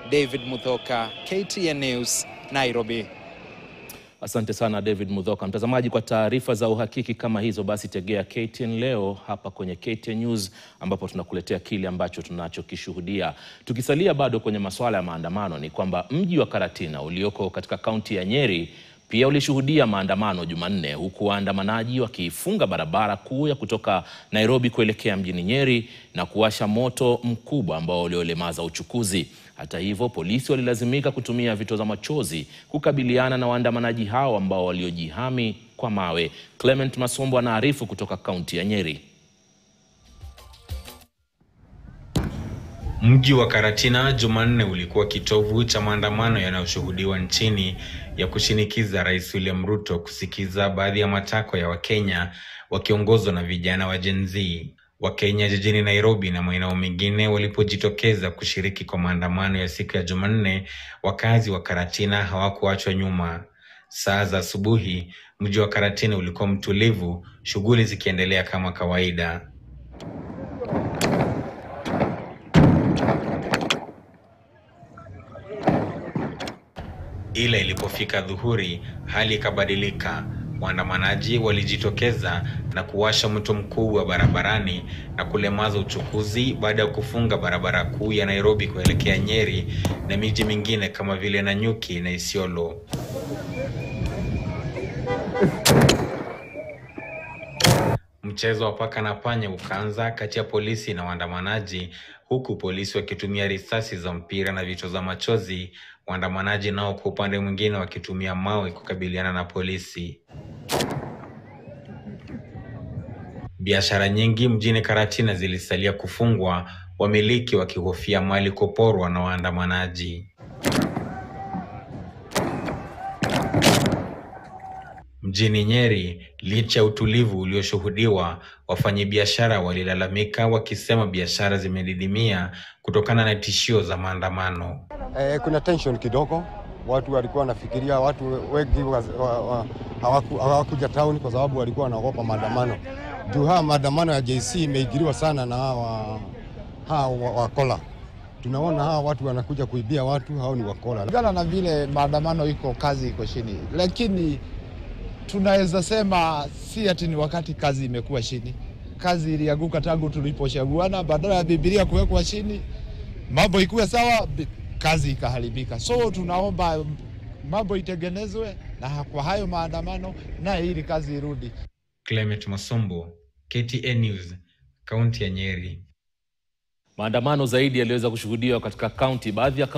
David Muthoka, KTN News, Nairobi. Asante sana David Mudhoka. Mtazamaji, kwa taarifa za uhakiki kama hizo, basi tegea KTN leo hapa kwenye KTN News, ambapo tunakuletea kile ambacho tunachokishuhudia. Tukisalia bado kwenye masuala ya maandamano, ni kwamba mji wa Karatina ulioko katika kaunti ya Nyeri pia ulishuhudia maandamano Jumanne, huku waandamanaji wakiifunga barabara kuu ya kutoka Nairobi kuelekea mjini Nyeri na kuwasha moto mkubwa ambao uliolemaza uchukuzi. Hata hivyo, polisi walilazimika kutumia vitoza machozi kukabiliana na waandamanaji hao ambao waliojihami kwa mawe. Clement Masombo anaarifu kutoka kaunti ya Nyeri. Mji wa Karatina Jumanne ulikuwa kitovu cha maandamano yanayoshuhudiwa nchini ya kushinikiza Rais William Ruto kusikiza baadhi ya matakwa ya Wakenya wakiongozwa na vijana wa Gen Z. Wakenya jijini Nairobi na maeneo mengine walipojitokeza kushiriki kwa maandamano ya siku ya Jumanne, wakazi wa Karatina hawakuachwa nyuma. Saa za asubuhi, mji wa Karatina ulikuwa mtulivu, shughuli zikiendelea kama kawaida. Ila ilipofika dhuhuri, hali ikabadilika. Waandamanaji walijitokeza na kuwasha moto mkubwa barabarani na kulemaza uchukuzi baada ya kufunga barabara kuu ya Nairobi kuelekea Nyeri na miji mingine kama vile Nanyuki na Isiolo. Mchezo wa paka na panya ukaanza kati ya polisi na waandamanaji, huku polisi wakitumia risasi za mpira na vitoza machozi, waandamanaji nao kwa upande mwingine wakitumia mawe kukabiliana na polisi. Biashara nyingi mjini Karatina zilisalia kufungwa, wamiliki wakihofia mali kuporwa na waandamanaji. Mjini Nyeri, licha ya utulivu ulioshuhudiwa, wafanyabiashara walilalamika wakisema biashara zimedidimia kutokana na tishio za maandamano. Eh, kuna tension kidogo, watu walikuwa wanafikiria, watu wengi wa- wa- wa- hawaku- hawakuja town kwa sababu walikuwa wanaogopa maandamano. Juu haya maandamano ya JC imeingiliwa sana na hawa hawa wa- wakola. Tunaona hawa watu wanakuja kuibia watu, hao ni wakola. Kulingana na vile maandamano iko, kazi iko chini, lakini tunaweza sema si ati ni wakati kazi imekuwa chini. Kazi ilianguka tangu tulipochaguana, badala ya Biblia kuwekwa chini, mambo ikuwe sawa, bi- kazi ikaharibika. So tunaomba mambo itengenezwe na kwa hayo maandamano, na ili kazi irudi. Clement Masombo, KTN News, kaunti ya Nyeri. Maandamano zaidi yaliweza kushuhudiwa katika kaunti baadhi ya kaunti